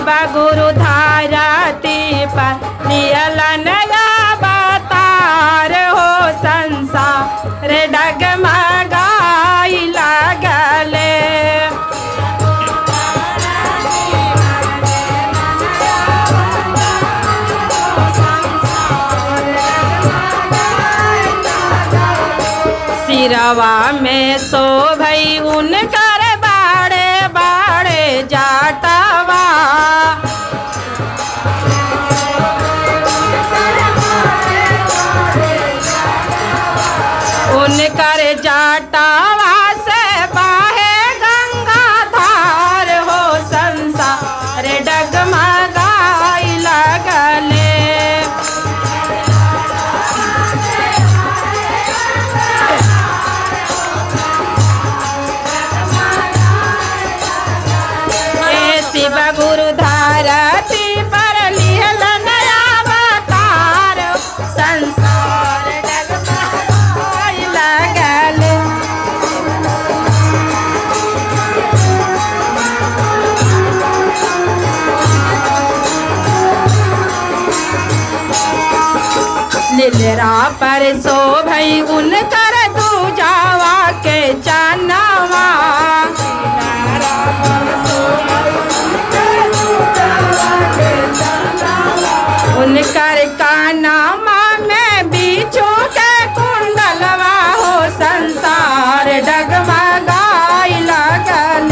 शिव गुरु धारती पर लियल नया बतार हो संसार डगमगाई लगले सिरवा में सो भई उनकर बाड़े बाड़े जाटवा उनकर जाटवा से बाहे गंगा धार हो संसार डगमगाई लगले हे शिव गुरु धारती पर लिहल नया अवतार संसार डगमगाई लगल लीलरा पर सो भई उनकर दूजावा के चनवा उनकर कानामा में बीचू के कुंडलवा हो संसार डगमगाई लगल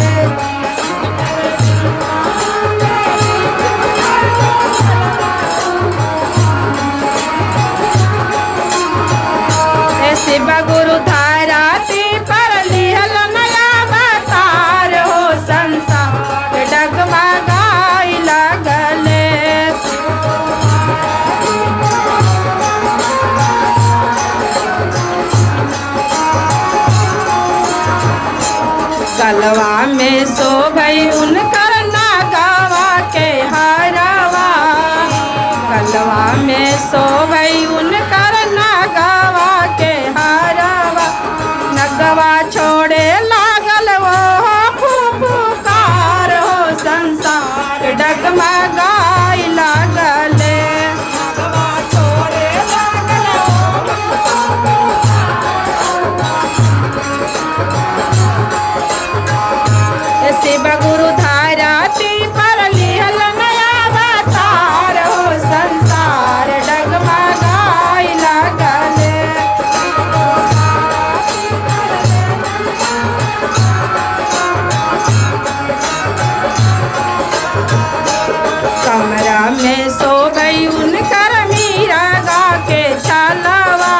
हे शिव गुरु धाराती पर लिहल नया बतार हो संसार डगमगाई लगले कलवा में सो भई उनकर नागावा के हरवा कलवा में सो भई उनकर नागावा के हरवा नगवा छोड़े लागल वो फुफुकार हो संसार डगमगाई लागले नगवा छोड़े लागल वो शिव गुरु धाराती पर लिहल नया अवतार हो संसार डगमगाई लगले कमरा में सो गई उनकर मीरा गा के छलवा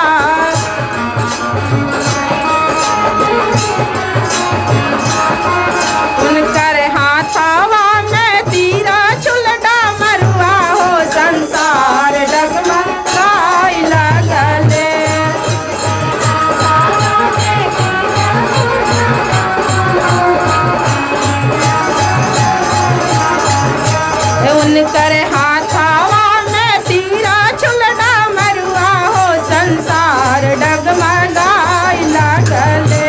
उनकर हाथावा में तीरा चुलडा मरुआ हो संसार डगमगाई लगले उनकर हाथावा में तीरा चुलडा मरुआ हो संसार डगमगाई लगले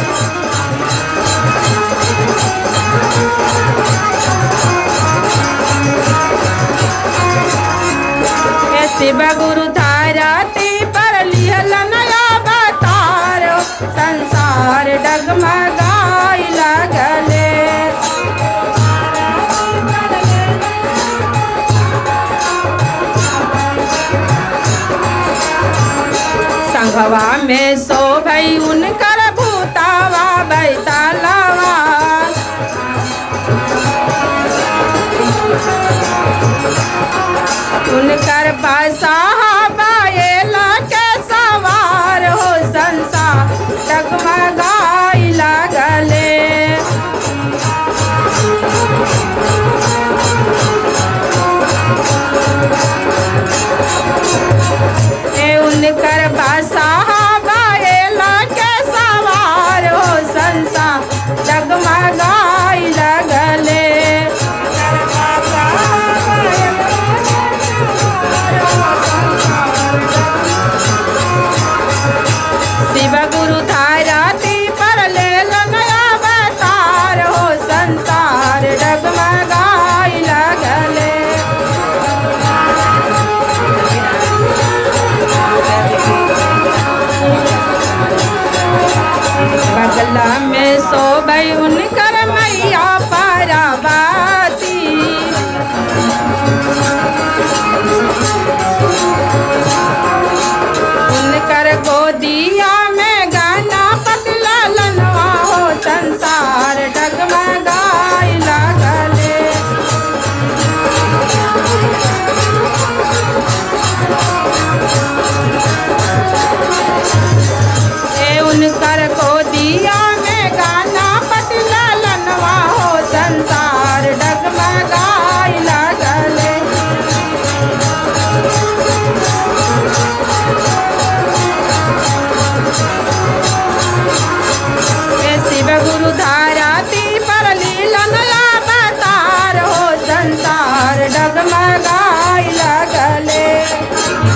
हे शिव गुरु धाराती पर लिहल नया बतार संसार डगमगाई लगले संघवा में सो भई उनकर भूतावा बैतालवा उनकर बसाहा बाएला के सवार हो संसार डगमगाई लगले ए उनकर बसाहा बाएला के सवार हो संसार डगमगाई लगले शिव गुरु धाराती पर ले लो नया अवतार हो संसार डगमगाई लगले बगला में शोभई उनकर मैया पाराबाती उनकर गोदिया में गाना पतला लनवा हो संसार डगमगाई लागले ए उनकर गोदिया में गाना पतला लनवा हो संसार डगमगाई लागले हे शिव गुरु धारा ती पर लीलन अवतार हो संसार डगमगाई लगले